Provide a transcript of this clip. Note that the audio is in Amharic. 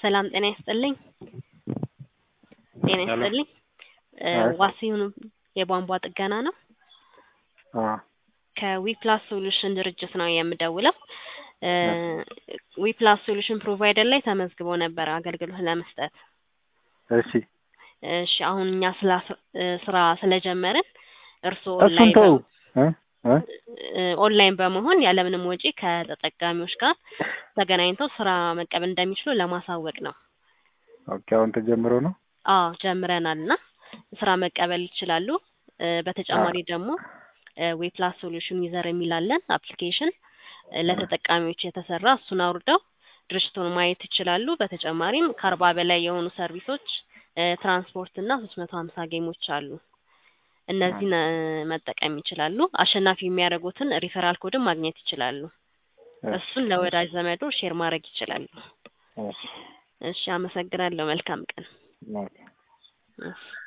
ሰላም ጤና ይስጥልኝ። ጤና ሰላም። ይስጥልኝ። እ አይ። ዋሲሁን የቧንቧ ጥገና ነው። አዎ ከዊፕላስ ሶሉሽን ድርጅት ነው የምደውለው። እ ዊፕላስ ሶሉሽን ፕሮቫይደር ላይ ተመዝግቦ ነበር አገልግሎት ለመስጠት። እሺ እሺ አሁን እኛ ስላ እ ስራ ስለጀመርን እርስዎ እሱን ኦንላይን ተው እ እ እ ኦንላይን በመሆን ያለምንም ወጪ ከተጠቃሚዎች ጋር ተገናኝተው ስራ መቀበል እንደሚችሉ ለማሳወቅ ነው። ኦኬ አሁን ተጀምሮ ነው። አዎ ጀምረናል እና ስራ መቀበል ይችላሉ። እ በተጨማሪ ደግሞ ዌፕላስ ሶሉሽን ዩዘር የሚላለን አፕሊኬሽን እ ለተጠቃሚዎች የተሰራ እሱን አውርደው ድርጅቱን ማየት ይችላሉ። በተጨማሪም ከአርባ በላይ የሆኑ ሰርቪሶች እ ትራንስፖርት እና ሶስት መቶ ሀምሳ ጌሞች አሉ። እነዚህን እ መጠቀም ይችላሉ። አሸናፊ የሚያደርጉትን ሪፈራል ኮድም ማግኘት ይችላሉ። እሱን ለወዳጅ ዘመዶ ሼር ማድረግ ይችላሉ። እሺ እሺ አመሰግናለሁ። መልካም ቀን። ኦኬ እሺ